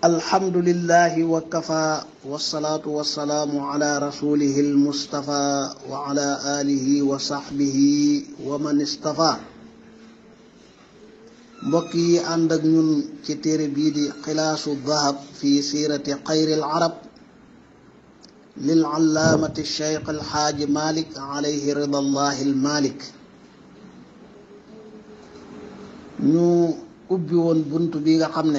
alhamdulillahi wa kafa wasalaatu wasalaamu ala rasulihi almustafa wa ala alihi wa saxbihi wa man istafa mbokk yi ànd ak ñun ci téere bii di xilaasu dahab fi siirati xayri alarab lil allaamati cheikh alxaaji malik alayhi ridallahi almalik ñu ubbi woon bunt bi nga xam ne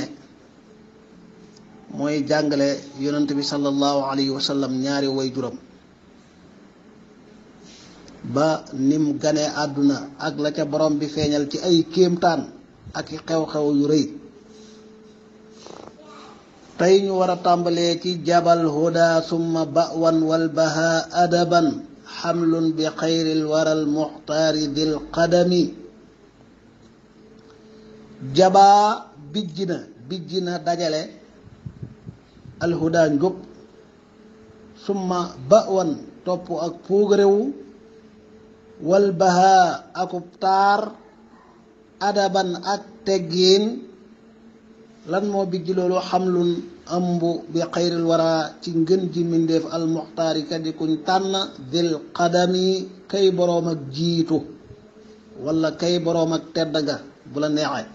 mooy jàngale yonent bi sallallahu alayhi wa sallam ñaari way juram ba nim ganee àdduna ak la ca borom bi feeñal ci ay kéemtaan ak i xew-xew yu rëy tey ñu war a tàmbalee ci jabal huda summa bawan wal baha adaban xamlun bi xayril waral muxtaari dil qadami jabaa bijj na bijj na dajale alhuda njub summa bawan topp ak puugarewu wal baha akub taar adaban ak teggiin lan moo bijj loolu xamlun ëmb bi xayril wara ci ngën ji mbindéef almuxtaari ka di kuñ tànn dil qadami kay boroom ak jiitu wala kay boroom ak tedd nga bu la neexee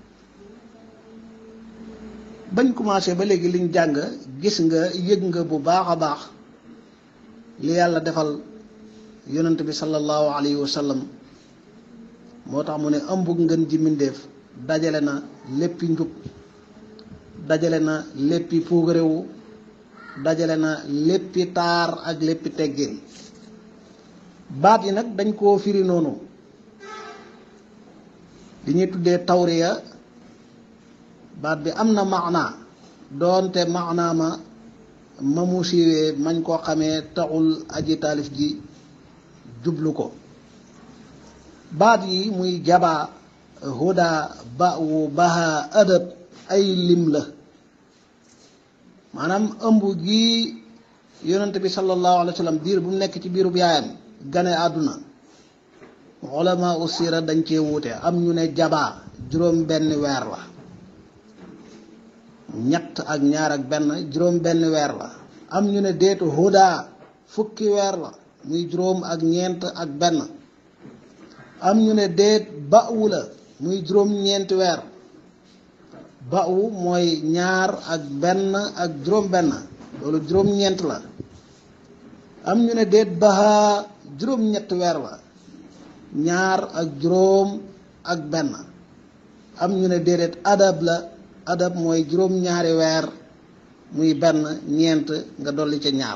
bañ commencé ba léegi liñ jàng gis nga yëg nga bu baax a baax li yàlla defal yonent bi sallallahu alayhi wa sallam moo tax mu ne ëmb ngën ji mbindéef dajale na léppi njub dajale na léppi puugarewu dajale na léppi taar ak léppi teggin baat yi nag dañ koo firi noonu li ñuy tuddee tawriya baat bi am na maanaa doonte maanaa ma ma mu siiwee mañ koo xamee taxul aji taalif ji jublu ko baat yi muy jabaa huda ba wu baha adab ay lim la maanaam ëmb gi yonent bi sallallahu alayhi wa sallam diir bu mu nekk ci biirub yaayam gane àdduna ulama usira dañ cee wuute am ñu ne jabaa juróom benn weer la ñett ak ñaar ak benn juróom benn weer la am ñu ne déetu huda fukki weer la muy juróom ak ñeent ak benn am ñu ne déet ba'wu la muy juróom ñeenti weer ba'wu mooy ñaar ak benn ak juróom benn loolu juróom ñeent la am ñu ne déet baha juróom ñetti weer la ñaar ak juróom ak benn am ñu ne déedéet adab la adab mooy juróom ñaari weer muy benn ñeent nga dolli ca ñaar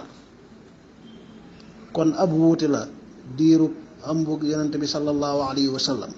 kon ab wuute la diirub ëmbug yonent bi sallallahu alayhi wa sallam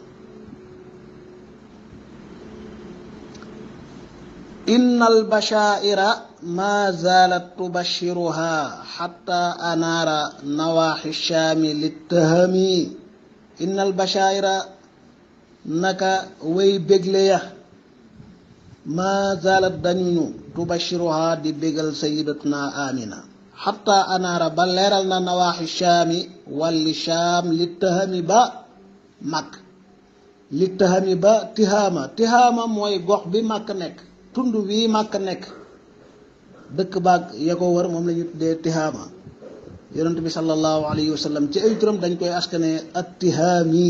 inna albashaa'ira ma zaalat tubashiruha xatta anaara nawaaxi shaami littahami inna albashaa'ira naka way bégle ya ma zaalat dañuñu tubashiruha di bégal sayidatuna amina xatta anaara ba leeral na nawaaxi shaami walli shaam littahami ba mag littahami ba tihaama tihaama mooy gox bi màkk nekk tund wii màkk nekk dëkk baag ya ko wër moom la ñu tuddee tihaama yonent bi sallallahu alayhi wa sallam ci ay turam dañ koy askane at tihaami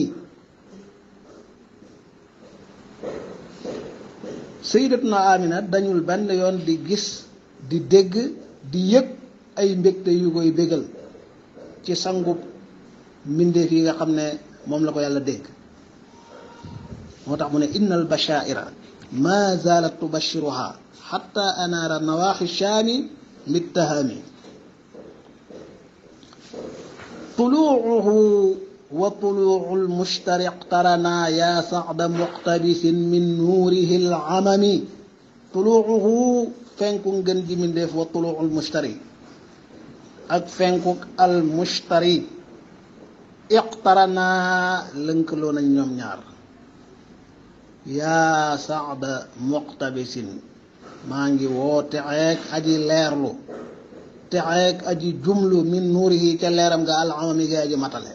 sayyidatuna amina dañul benn yoon di gis di dégg di yëg ay mbégte yu koy bégal ci sangub mbindeef yi nga xam ne moom la ko yàlla dégg moo tax mu ne inna al bashaira ma zalat tubashiruha xatta anaara nawaaxi shaami littahami tuluuhu wa tuluucu lmushtari iqtaranaa yaa sacda muqtabisin min nuurihi lamami tuluuhu fenku ngën ji mindeef wa tuluucu lmushtari ak fenkuk almushtari iqtaranaa lënkaloo nañ ñoom ñaar yaa saada muqtabisin maa ngi woo texeeg aji leerlu texeeg aji jumlu min nuurihi ca leeram nga alamami ga aji matale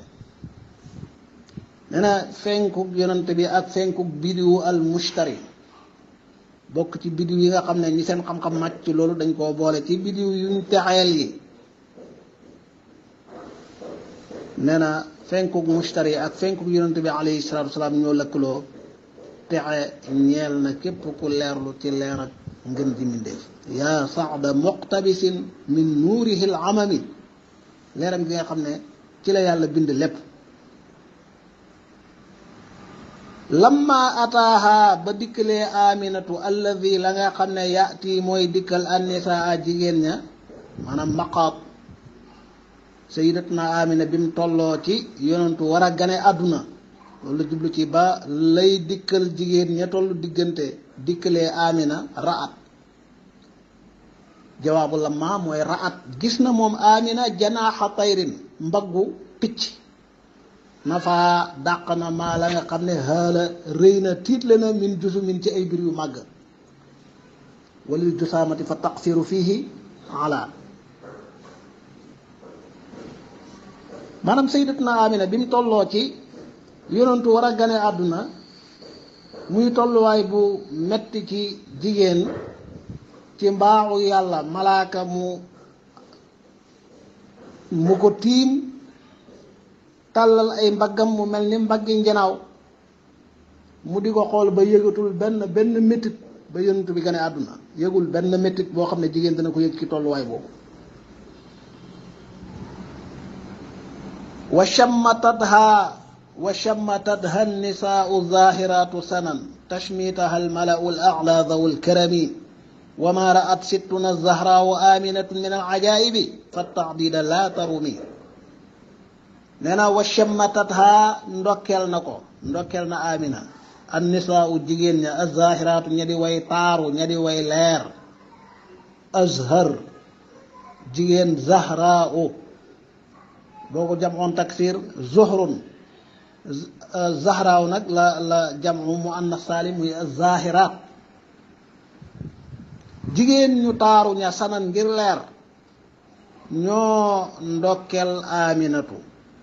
nee na fenkuk yonent bi ak fenkuk bidiwu al mushtari bokk ci bidiw yi nga xam ne ñi seen xam-xam màcc ci loolu dañ koo boole ci bidiw yuñ texeel yi nee na fenkuk mustari ak fenkuk yonente bi alayhi salatu wasalaam ñoo lëkkaloo texe ñeel na képp ku leerlu ci leer ak ngën ji mindeef yaa saada muqtabisin min nuurihi l amami leeram gi nga xam ne ci la yàlla bind lépp lamma ataaha ba dikkalee aminatu alladi la nga xam ne yaati mooy dikkal annisaa jigéen ña maanaam maqaat sayidatuna amina bi mu tolloo ci yonentu war a gane àdduna loolu la jublu ci ba lay dikkal jigéen ña tollu diggante dikkalee amina raat jawaabu lamma mooy raat gis na moom amina janaaxa tayrin mbaggu picc nafa dàq na maa la nga xam ne xaala rëy na tiitle na min jusu min ci ay bir yu màgg walil jusaamati fa taqsiru fiihi ala maanaam sayyidatuna amina bi mu tolloo ci yonentu war a gane àdduna muy tolluwaay bu metti ci jigéen ci mbaaxu yàlla malaaka mu mu ko tiim tàllal ay mbaggam mu mel ni mbaggi njanaaw mu di ko xool ba yëgatul benn benn métit ba yonent bi gane àdduna yëgul benn métit boo xam ne jigéen dana ko yëg ci tolluwaay boobu wa shammatadha wa shammatadha nisaau zahiratu sanan tashmitaha almalau al a'la dhawu alkarami wa ma ra'at sittuna zahraau aminatun min alajaibi fatta'dida la tarumi nee na wa shammatatha ndokkeel na ko ndokkeel na amina an nisaau jigéen ña azahiraatu ña di way taaru ña di way leer azhar jigéen zahraau boo ko jamoon taksir zuhrun zahraaw nag la la jamu mu annas saalim muy zahiraat jigéen ñu taaru ña sanan ngir leer ñoo ndokkeel aminatu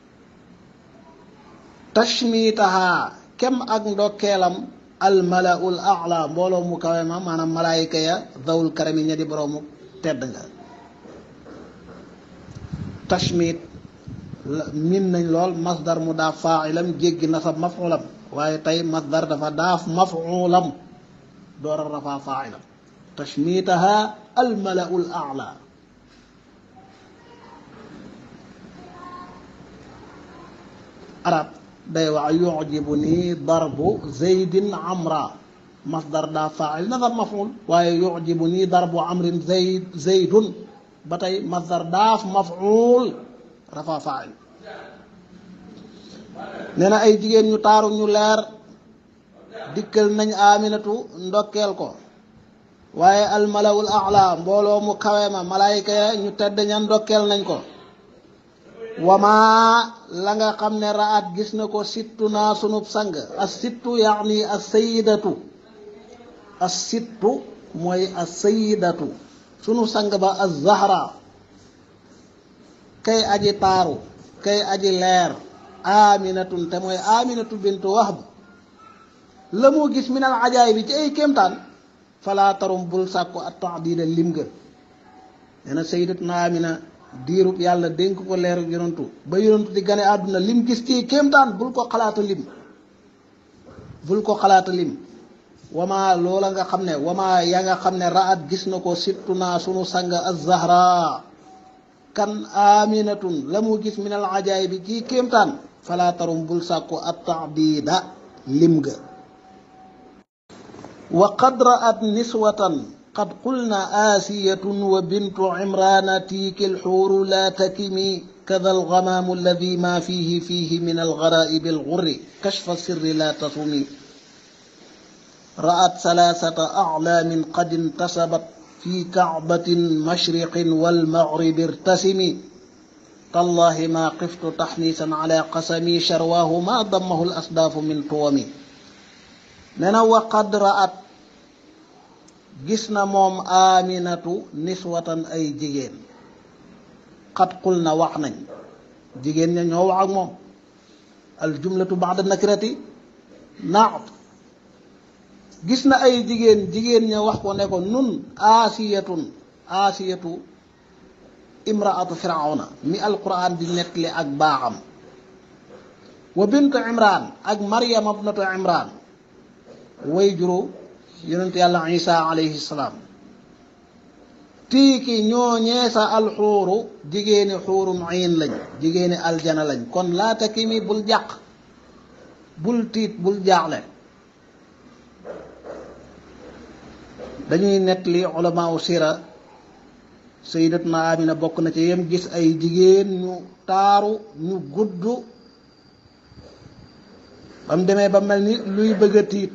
tashmitaha kem ak ndokkeelam almalaul a'la mbooloo mu kawe ma maanaam malaayika ya zawul karami ña di boroomu tedd nga tashmit min nañ lool masdar mu daaf faailam jéggi nasab mafulam waaye tey masdar dafa daaf mafulam door a rafaa faailam tashmitaha almalaul a'la arab day wax yujibu nii darbu zeydin amra masdar daa faa'il nasab maf'ul waaye yujibu nii darbu amrin zeyd zeydun ba tey masdar daaf maf'ul rafa faa'il nee na ay jigéen ñu taaru ñu leer dikkal nañ aminatu ndokkeel ko waaye almalawul a'la mbooloo mu kawe ma malaayika ya ñu tedd ña ndokkeel nañ ko wamaa la nga xam ne raat gis na ko sittu naa sunub sang as sittu yaani as sayidatu as sittu mooy as sayidatu sunu sang ba az zahra kay aji taaru kay aji leer aminatun te mooy aminatu bintu wahb la moo gis min al ajaay bi ci ay kéemtaan falaa tarum bul sàkku at taadida lim ga nee na sayidatuna amina diirub yàlla dénk ko leeru yonantu ba yonantu di gane àdduna lim gis ci kéemtaan bul ko xalaata lim bul ko xalaata lim wamaa loola nga xam ne wamaa ya nga xam ne raat gis na ko sittu naa sunu sang az-zahra kan aminatun la mu gis min al ajaay bi ci kéemtaan falaa tarum bul sàkku at taadida lim ga wa qad raat niswatan qad qulna aasiyatun wa bintu imrana tiiki alxuuru laa takimi kada algamaamu alladi ma fihi fihi min algaraa'ibi algurri kashfa sirri laa tasumi ra'at salaasata aclaamin qad intasabat fi kacbatin mashriqin walmagribi irtasimi tallahi ma qiftu taxniisan ala qasami sharwaahu ma dammahu alasdaafu min tuwami nee na wa qad ra'at gis na moom aminatu niswatan ay jigéen xat qul na wax nañ jigéen ña ñoo wax ak moom al jumlatu ba'da nakirati naat gis na ay jigéen jigéen ña wax ko ne ko nun aasiyatun aasiyatu imraatu firawna mi alquran di nettali ak baaxam wa bintu imran ak maryam abnatu imran way juru yonent yàlla isa alayhi salaam tiiki ñooñee sa alxuuru jigéeni xuurum ayn lañ jigéeni aljana lañ kon laata ki mi bul jàq bul tiit bul jaaxle dañuy nettali ulamaaw sira sayyidatuna amina bokk na ci yem gis ay jigéen ñu taaru ñu gudd ba mu demee ba mel ni luy bëgg a tiit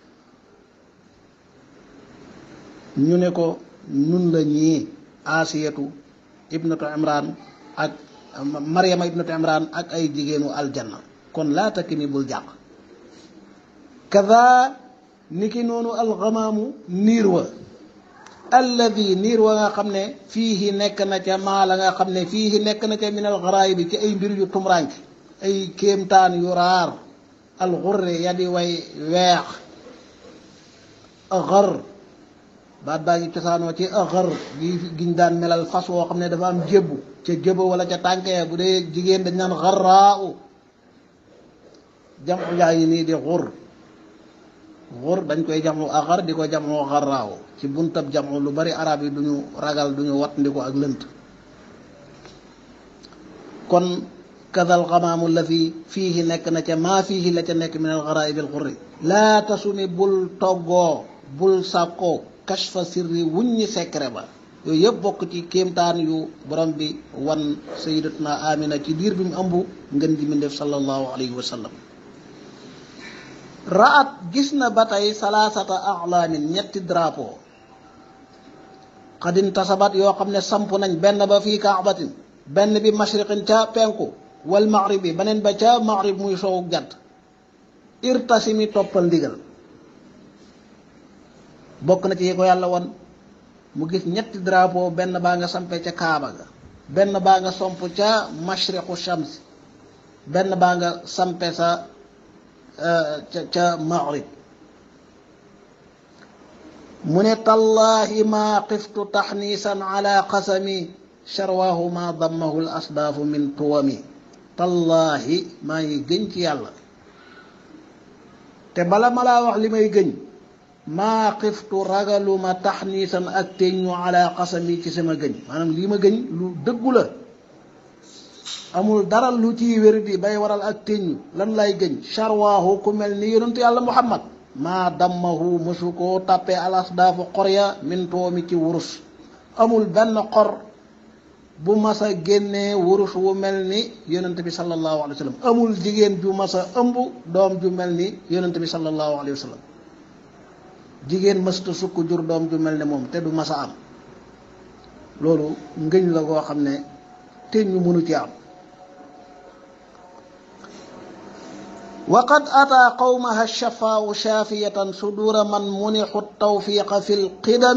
ñu ne ko nun la ñii asiyatu ibnatu imran ak maryama ibnatu imran ak ay jigéenu aljanna kon laa takki mi bul jàq kada ni ki noonu alxamaamu niir wa alladi niir wa nga xam ne fiihi nekk na ca maa la nga xam ne fiihi nekk na ca min alxaraay bi ci ay mbir yu tumranke ay kéemtaan yu raar alxurre ya di way weex axar baat baa ngi cosaanoo ci axar gi giñ daan melal fas woo xam ne dafa am jébbu ca jëba wala ca tànkee bu dee jigéen dañ naan xarraa u jamu jaa ngi nii di xur xur dañ koy jamu axar di ko jamu xarraaw ci buntab jamu lu bari arab yi duñu ragal duñu wat ndi ko ak lënt kon kadal xamaamu la fi fiihi nekk na ca maa fiihi la ca nekk min al xaraib al xurri laa tasumi bul toggoo bul sàkkoo kashfa sirri wuññi secret ba yooyu yëpp bokk ci kéemtaan yu borom bi wan sayidatuna amina ci diir bi mu ëmb ngën ji mi def sallallahu alayhi wa sallam raat gis na ba tey salaasata alaamin ñetti drapeau xadin tasabat yoo xam ne samp nañ benn ba fii kaabatin benn bi mashriqin ca penku wal maghrib bi beneen ba ca maghrib muy soowu jant irtasimi toppal ndigal bokk na ci yi ko yàlla won mu gis ñetti drapeau benn baa nga sampe ca kaaba ga benn baa nga somp ca mashriqu shams benn baa nga sampe sa ca ca maghrib mu ne tallaahi maa xiftu taxniisan ala qasami sharwaahu ma dammahu l asdaafu min tuwami tallaahi maa ngi gëñ ci yàlla te bala ma laa wax li may gëñ maa xiftu ragaluma taxniisan ak teñu ala qasami ci sama gëñ maanaam lii ma gëñ lu dëggu la amul dara lu ciy wér di bay waral ak teñu lan lay gëñ sharwaahu ku mel ni yonentu yàlla muhammad maa dammahu mësu koo tàppee alas daafu xor ya min toomi ci wurus amul benn xor bu mas a génnee wurus wu mel ni yonent bi sallallahu alayhi wa sallam amul jigéen ju mas a ëmb doom ju mel ni yonent bi sallallahu alayhi wa sallam jigéen mësta sukk jur doom ju mel ne moom te du mas a am loolu ngëñ la koo xam ne te ñu mënu ci am وقد أتى قومها الشفاء شافية صدور من منح التوفيق في القدم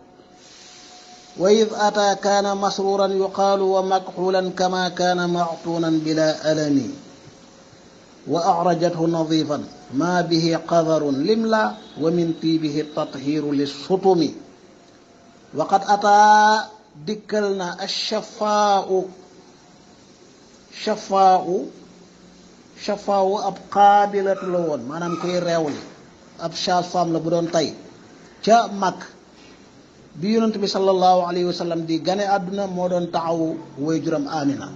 وإذ أتى كان مسرورا يقال ومكحولا كما كان معطونا بلا ألم وأعرجته نظيفا ما به قذر لملا ومن طيبه التطهير للسطم وقد أتى دكلنا الشفاء شفاء shafaawu ab xaabilatu la woon maanaam koy reewli ab sage-femme la bu doon tey ca mag bi yonent bi sallallahu alayhi wa sallam di gane àdduna moo doon taxawu way juram amina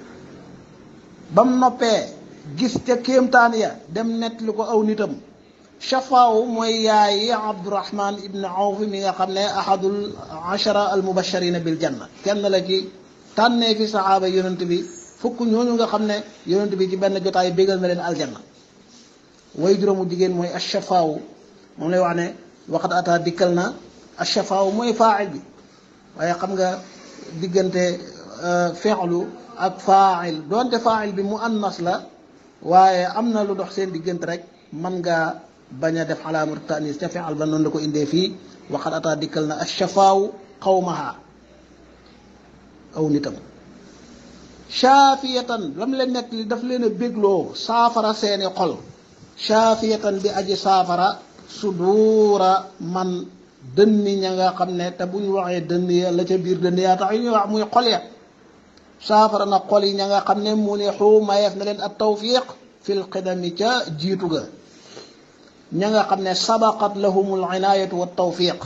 bam noppee gis ca kéemtaan ya dem nettali ko aw nitam shafaawu mooy yaayi abdurahman ibn awf mi nga xam ne ahadul ashara al mubasharina bil janna kenn la ci tànnee fi saxaaba yonent bi fukk ñooñu nga xam ne yonent bi ci benn jotaay bégal na leen aljanna way juróomu jigéen mooy ashafaawu moom lay wax ne waxat ata dikkal na ashafaawu mooy faa'il bi waaye xam nga diggante feexlu ak faa'il doonte faa'il bi mu annas la waaye am na lu dox seen diggante rek man ngaa bañ a def alaamatu tanis ca feexal ba noonu la ko indee fii waxat ata dikkal na ashafaawu xawmaha aw nitam shaafiyatan lam leen nekk li daf leen a bégloo saafara seeni xol shaafiyatan bi aji saafara suduura man dënni ña nga xam ne te bu ñu waxee dënn ya la ca biir dënn yaa tax yu ñuy wax muy xol ya saafara na xol yi ña nga xam ne mu ne xuu mayeef na leen at tawfiq fil xidami ca jiitu ga ña nga xam ne sabaqat lahumul inaayatu wa tawfiq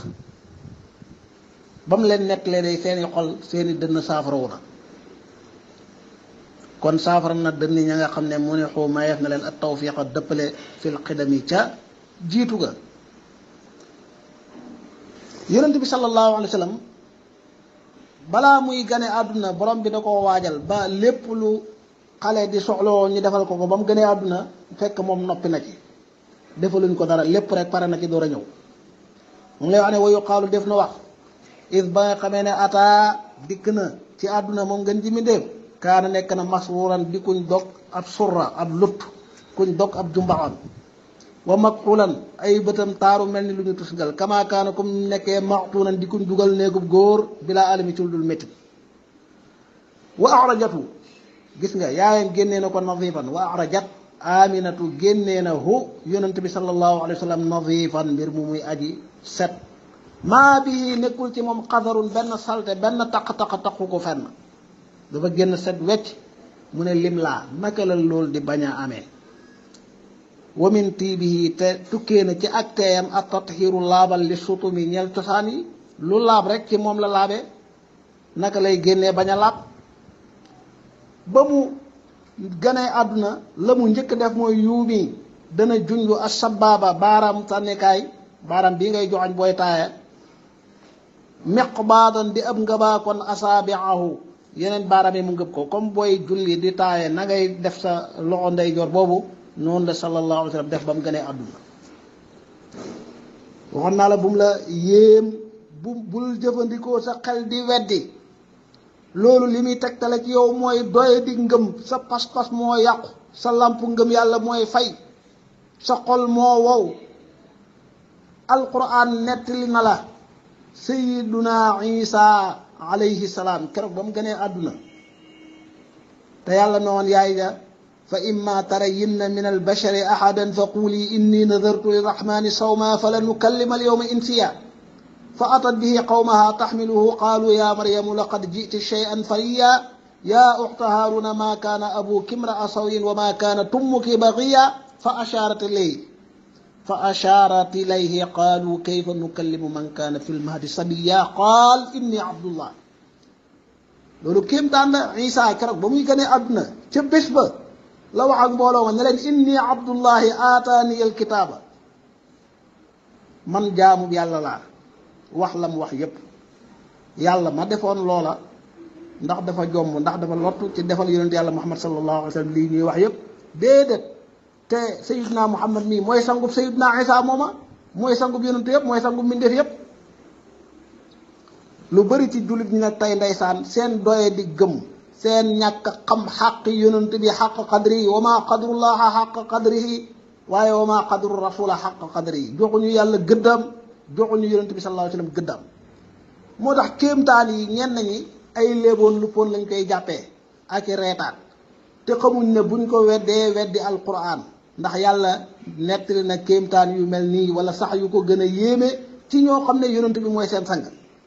ba mu leen nettalee day seeni xol seeni dënn saafarawu na kon saafara na dënn ña nga xam ne mu ne xuu mayeef na leen at tawfiq a dëppale fil xidami ca jiitu ga yonent bi sallallahu alayhi wa sallam balaa muy gane àdduna borom bi da koo waajal ba lépp lu xale di soxloo ñu defal ko ko ba mu gënee àdduna fekk moom noppi na ci defaluñ ko dara lépp rek pare na ci door a ñëw mu lay wax ne wayu xaalu def na wax is ba nga xamee ne ataa dikk na ci àdduna moom gën ji mi ndéef kaana nekk na masruuran di kuñ dog ab surra ab lut kuñ dog ab jumbaxam wa makxulan ay bëtam taaru mel ni lu ñu tusgal kama kaana comme nekkee maxtuunan di kuñ dugal néegub góor bilaa alami ci lu dul métti wa arajatu gis nga yaayam génnee na ko nadifan wa arajat aminatu génnee na hu yonent bi sallallahu alayhi wa sallam nadifan mbir mu muy aji set maa bi nekkul ci moom xadarun benn salte benn taq-taq taqu ko fenn dafa génn set wecc mu ne lim laa naka la loolu di bañ a amee wamin tiibihi te tukkee na ci ak teeyam ak tatxiiru laabal li sutumi ñel cosaan yi lu laab rek ci moom la laabe naka lay génnee bañ a laab ba mu ganee àdduna la mu njëkk def mooy yuumi dana junju as sabaaba baaraam sànnikaay baaraam bii ngay joxañ booy taaya meq baadan di ab ngëbaa kon asaabiahu yeneen baaraam yi mu ngëb ko comme booy julli di taaye na ngay def sa loxo ndeyjoor boobu noonu la sallallahu alayhi wa sallam def ba mu gënee àdduna waxoon naa la bu mu la yéem bu bul jëfandikoo sa xel di weddi loolu li muy tegtale ci yow mooy doye di ngëm sa pas-pas moo yàqu sa làmp ngëm yàlla mooy fay sa xol moo wow alquran nettali na la sayiduna isa alayhi salaam keroog ba mu gënee àdduna te yàlla noon yaay ja fa imma tarayinna min albashari ahadan fa quuli inni nadartu lirrahmani sawma falan ukallima alyawma insiya fa atat bihi qawmaha taxmiluhu qaalu ya maryamu laqad jiti shay'an fariya ya uxta haaruna ma kaana abuki imra'a sawin wa ma kaanat ummuki bagiya fa asharat ilayhi fa asharat ilayhi qaalu kayfa nukallimu man kaana fi lmahdi sabiya qaal inni abdullah loolu kéemtaan la Isa keroog ba muy gënee àdduna ca bés ba la wax ak mbooloo ma ne leen inni abdullahi aataani alkitaaba man jaamu yàlla laa wax la mu wax yépp yàlla ma defoon loola ndax dafa jomb ndax dafa lottu ci defal yonent yàlla muhammad sallallahu alayhi wa sallam lii ñuy wax yépp déedéet te sayidna muhammad mii mooy sangub sayidna isa mooma mooy sangub yonent yépp mooy sangub mbindeef yépp lu bari ci jullit ñi nag tey ndeysaan seen doye di gëm seen ñàkk xam xaq yonent bi xaq qadri wa ma qadrullaha xaq qadrihi waaye wa ma qadru rasula xaq qadrihi joxuñu yàlla gëddam joxuñu yonent bi sallallahu alayhi wa sallam gëddam moo tax kéemtaan yi ñenn ñi ay léeboon luppoon lañ koy jàppee ak i reetaan te xamuñ ne buñ ko weddee weddi alquran ndax yàlla nettali na kéemtaan yu mel nii wala sax yu ko gën a yéeme ci ñoo xam ne yonent bi mooy seen sang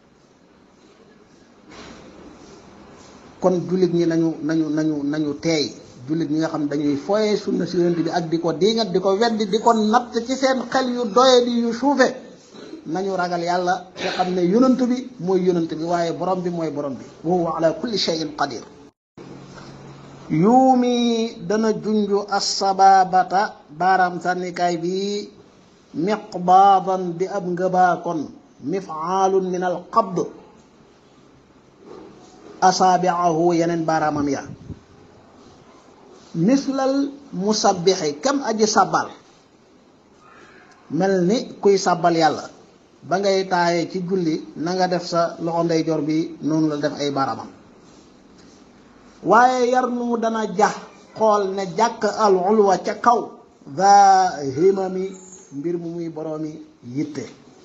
kon jullit ñi nañu nañu nañu nañu teey jullit ñi nga xam dañuy foye sunna si yonent bi ak di ko diingat di ko weddi di ko natt ci seen xel yu doye di yu suufe nañu ragal yàlla te xam ne yonent bi mooy yonent bi waaye borom bi mooy borom bi wa huwa ala kulli shay'in qadir yuumi dana junju assababata baaraam sànnikaay bi miqbaadan di ab ngëbaa kon mifaalun min al qabd asaabiahu yeneen baaraamam ya mislal musabbixi kam aji sabbal mel ni kuy sabbal yàlla ba ngay taaye ci julli na nga def sa loxo ndeyjoor bi noonu la def ay baaraamam waaye yar nu dana jax xool ne jàkk al ulwa ca kaw va himami mbir mu muy boroomi yitte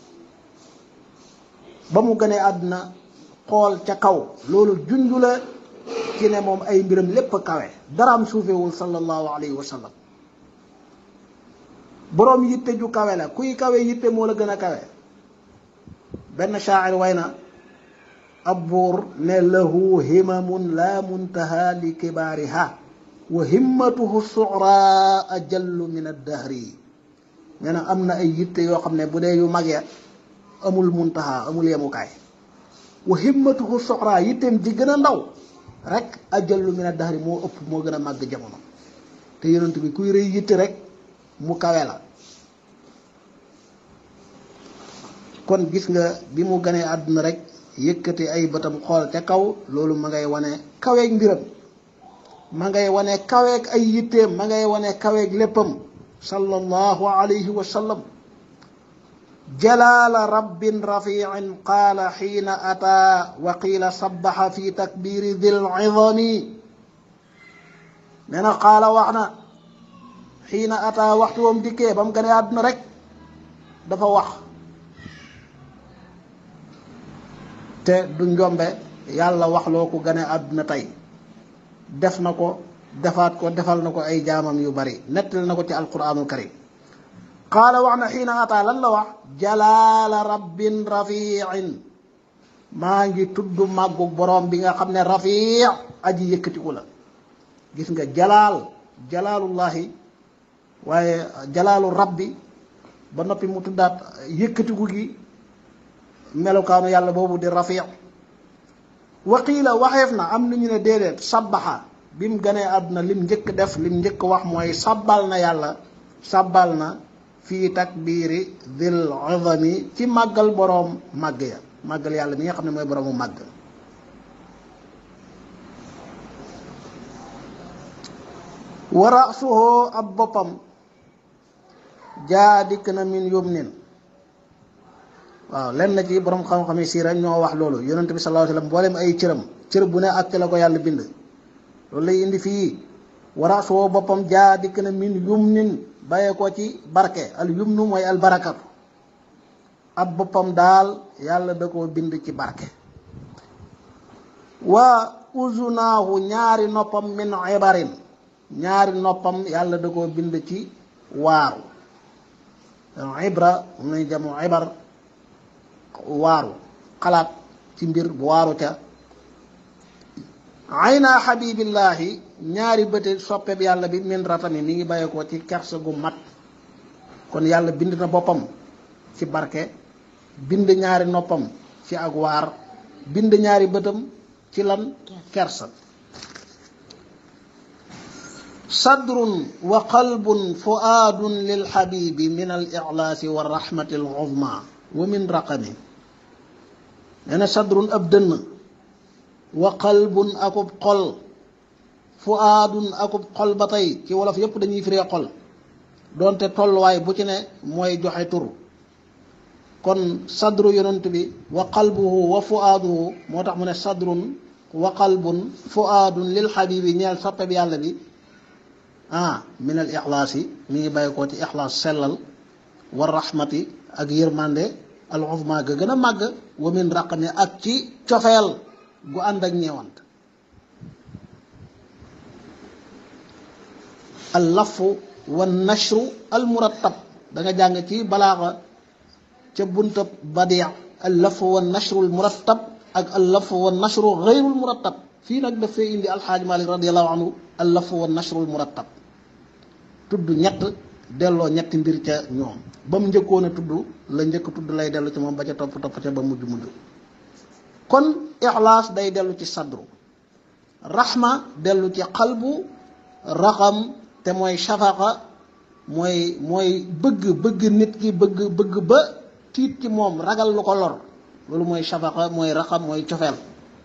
ba mu gënee àdduna xool ca kaw loolu junju la ci ne moom ay mbiram lépp kawe daraam suufewul sallallahu alayhi wa sallam boroom yitte ju kawe la kuy kawe yitte moo la gën a kawe benn shaacir way na ab buur ne lahu himamun la muntaha li kibaariha wa himmatuhu sucra ajallu min addahri nee na am na ay yitte yoo xam ne bu dee yu mag ya amul muntaha amul yemukaay wa himmatuhu sucra yitteem ji gën a ndaw rek ajallu min addahri moo ëpp moo gën a màgg jamono te yonent bi kuy rëy yitte rek mu kawe la kon gis nga bi mu ganee àdduna rek yëkkati ay bëtam xool ca kaw loolu ma ngay wane kaweeg mbiram ma ngay wane kaweeg ay yitteem ma ngay wane kaweeg léppam sallallahu alayhi wa sallam jalaala rabbin rafiin qaala xiina ataa wa qiila sabaxa fi takbiri dil idami nee na qaala wax na xiina ataa waxtu wam dikkee ba mu ganee àdduna rek dafa wax te du njombe yàlla wax loo ko gane àdduna tey def na ko defaat ko defal na ko ay jaamam yu bari nettali na ko ci alquranul karim qaala wax na xiina ataa lan la wax jalaala rabbin rafiin maa ngi tudd màggu boroom bi nga xam ne rafi aji yëkkatiku la gis nga jalaal jalaalullahi waaye jalaalu rabbi ba noppi mu tuddaat yëkkatiku gi melukaanu yàlla boobu di rafi waqiila waxeef na am nañu ne déedéet sabbaxa bi mu ganee àdduna lim njëkk def lim njëkk wax mooy sabbal na yàlla sabbal na fii takbiiri dil izami ci màggal boroom màgg ya màggal yàlla mi nga xam ne mooy boroomu màgg wa rasuhu ab boppam jaa dikk na min yumnin waaw lenn ci borom xam-xam yi siira ñoo wax loolu yonent bi sallallahu alayhi wasallam mboolem ay cëram cër bu ne ak ci la ko yàlla bind loolu lay indi fii wara soo boppam jaa dikk na min yumnin bàyyee ko ci barke al yumnu mooy al barakatu ab boppam daal yàlla da koo bind ci barke wa uzunaahu ñaari noppam min ibarin ñaari noppam yàlla da koo bind ci waaru ibra moom lañ jamu ibar waaru xalaat ci mbir bu waaru ca ayna xabibillahi ñaari bëte soppe bi yàlla bi min ratami mi ngi bàyyi ko ci kersa gu mat kon yàlla bind na boppam ci barke bind ñaari noppam ci ak waar bind ñaari bëtam ci lan kersa sadrun wa qalbun fuaadun lil xabibi min al ixlaasi wa rahmati al uzma wa min raqami nee na sadrun ab dënn wa qalbun akub xol fuaadun akub xol ba tey ci wolof yépp dañuy firee xol doonte tolluwaay bu ci ne mooy joxe tur kon sadru yonent bi wa qalbuhu wa fuaaduhu moo tax mu ne sadrun wa qalbun fuaadun lil xabibi ñeel soppe bi yàlla bi ah min al ixlaas yi mi ngi bàyyi ko ci ixlaas sellal wa rahmati ak yërmande al uzma ga gën a màgg wa min raqami ak ci cofeel gu ànd ak ñeewant al lafu wa nashru al murattab da nga jàng ci balaaxa ca buntab badia al lafu wa nashru al murattab ak al lafu wa nashru gayrul murattab fii nag daf fee indi alxaaj malik radiallahu anhu al lafu wa nashru al murattab tudd ñett delloo ñetti mbir ca ñoom ba mu njëkkoon a tudd la njëkk tudd lay dellu ci moom ba ca topp topp ca ba mujj mujj kon ixlaas day dellu ci sadru raxma dellu ci xalbu raxam te mooy shafaqa mooy mooy bëgg bëgg nit ki bëgg bëgg ba tiit ci moom ragal lu ko lor loolu mooy shafaqa mooy raxam mooy cofeel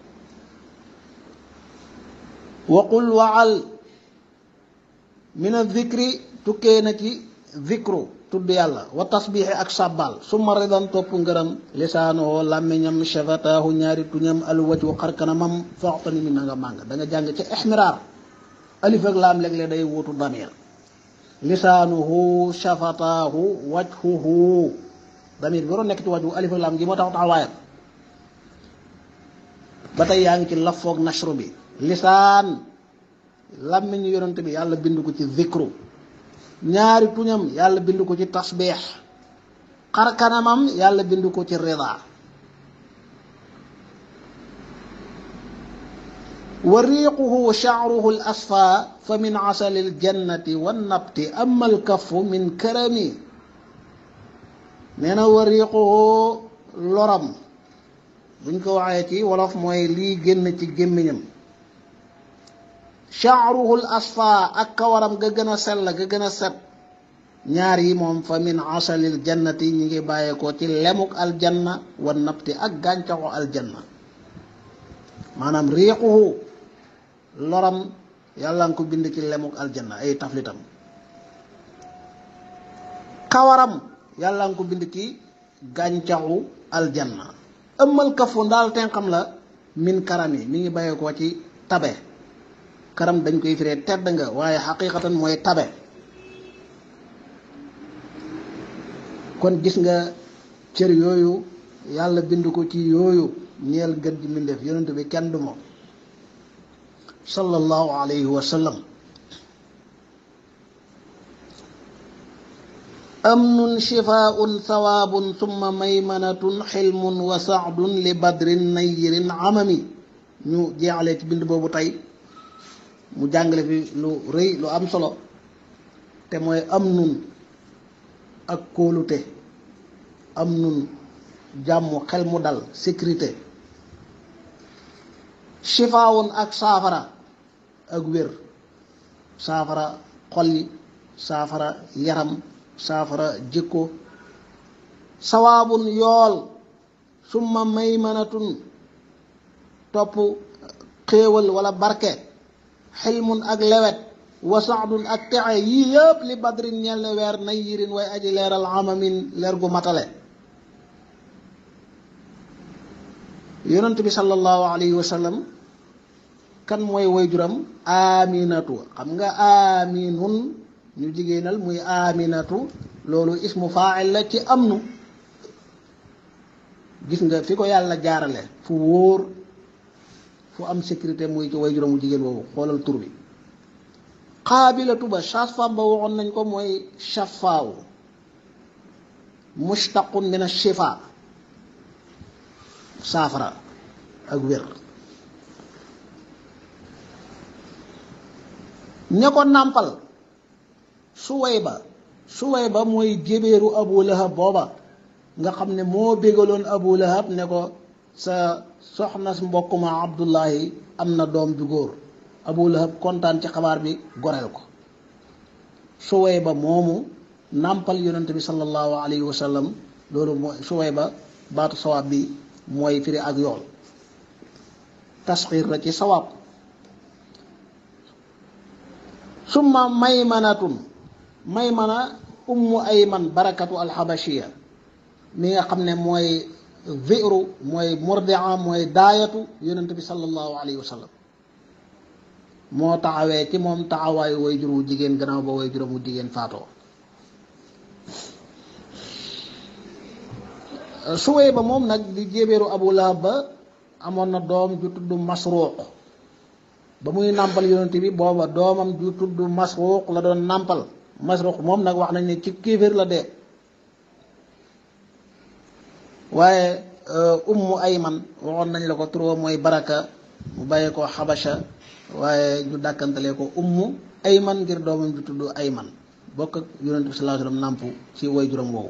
waqul waal min a zikri tukkee na ci zikru tudd yàlla wa tasbiixi ak sàbbaal summa ridan topp ngërëm lisaanoo làmmiñam shafataahu ñaari tuñam alwaju xarkanamam foxtani mi na nga màng da nga jàng ci ixmiraar alif ak laam léeg-léeg day wuutu damir lisaanuhu shafataahu wajhuhu damir bi waroon nekk ci wajhu alif ak laam gi moo tax taxawaayam ba tey yaa ngi ci lafoog nashru bi lisaan làmmiñu yonent bi yàlla bind ko ci zikru ñaari tuñam yàlla bind ko ci tasbeex xar kanamam yàlla bind ko ci rida wa riiquhu sha'ruhu al asfa fa min asali al jannati wan nabti amma al kaffu min karami nee na wa riiquhu loram buñ ko waxee ci wolof mooy lii génn ci gémmiñam sha'ruhu al asfa ak kawaram ga gën a sell ga gën a set ñaar yi moom fa min asalil jannati ñi ngi bàyyeekoo ci lemuk aljanna wan nabti ak gàncaxu aljanna maanaam riiquhu loram yàlla nga ko bind ci lemuk aljanna ay taflitam kawaram yàlla nga ko bind ci gàncaxu aljanna ëmmal kafu ndaal tenxam la min karam yi mi ngi bàyyeekoo ci tabe karam dañ koy firee tedd nga waaye xaqiqatan mooy tabe kon gis nga cër yooyu yàlla bind ko ci yooyu ñeel gën ji mbindeef yonent bi kenn du moom sallallahu alayhi wa sallam amnun shifaun sawaabun summa maymanatun xilmun wa saadun li badrin nayirin amami ñu jeexalee ci bind boobu tey mu jàngale fi lu rëy lu am solo te mooy amnun ak kóolute am nun jàmm xel mu dal sécurité shifaawun ak saafara ak wér saafara xol yi saafara yaram saafara jikko sawaabun yool summa maymanatun topp xéewal wala barke xilmun ak lewet wasaadun ak texe yii yëpp li badrin ñeel ne weer nay yirin way aji leeral amamin leer gu matale yonent bi sallallahu alayhi wa sallam kan mooy wayjuram aminatu xam nga aminun ñu jigéenal muy aminatu loolu ismu faa'il la ci amnu gis nga fi ko yàlla jaarale fu wóor fu am sécurité muy ci wayjuram mu jigéen boobu xoolal tur bi xaabilatu ba sage-femme ba waxoon nañ ko mooy shafaaw mushtaqun min ash-shifa saafara ak wér ña ko nàmpal Suwayba Suwayba mooy jébéeru Abu Lahab booba nga xam ne moo bégaloon Abu Lahab ne ko sa soxna mbokk ma Abdullahi am na doom ju góor Abu Lahab kontaan ci xabaar bi goreel ko Suwayba moomu nàmpal yonent bi sallallahu alayhi wa sallam loolu mooy Suwayba baatu sawaab bi mooy firi ak yool tasxiir la ci sawaab summa maymanatun maymana ummu ayman barakatu alxabashiya mi nga xam ne mooy viru mooy mordia mooy daayatu yonent bi sallallahu alayhi wa sallam moo taxawee ci moom taxawaayu way jur wu jigéen gannaaw ba way juróom wu jigéen faatoo suwee ba moom nag di jébeeru abu lahab ba amoon na doom ju tudd masruuq ba muy nàmpal yonent bi booba doomam ju tudd masruuq la doon nàmpal masruuq moom nag wax nañ ne ci kéeféer la dee waaye ummu ayman waxoon nañ la ko turoo mooy baraka mu bàyyee ko xabasha waaye ñu dàkkantalee ko ummu ayman ngir doomam ju tudd ayman bokk ak yonent bi sallallahu alayhi wasallam nàmp ci way juróom woowu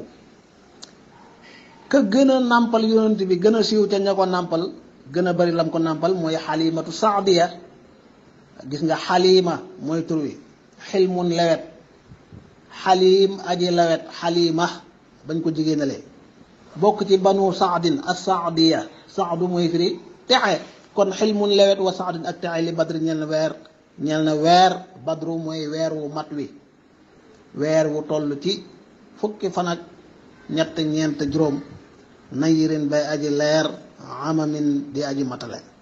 ka gën a nàmpal yonent bi gën a siiw ca ña ko nàmpal gën a bari lam ko nàmpal mooy xalimatu saadiya gis nga xalima mooy tur wi xilmun lewet xalim aji lewet xalima bañ ko jigéenalee bokk ci banu saadin as saadiya saadu mooy firi texe kon xilmun lewet wa saadin ak texe li badri ñeel na weer ñeel na weer badru mooy weer wu mat wi weer wu toll ci fukki fan ak ñett ñeent juróom nayirin bay aji leer amamin di aji matale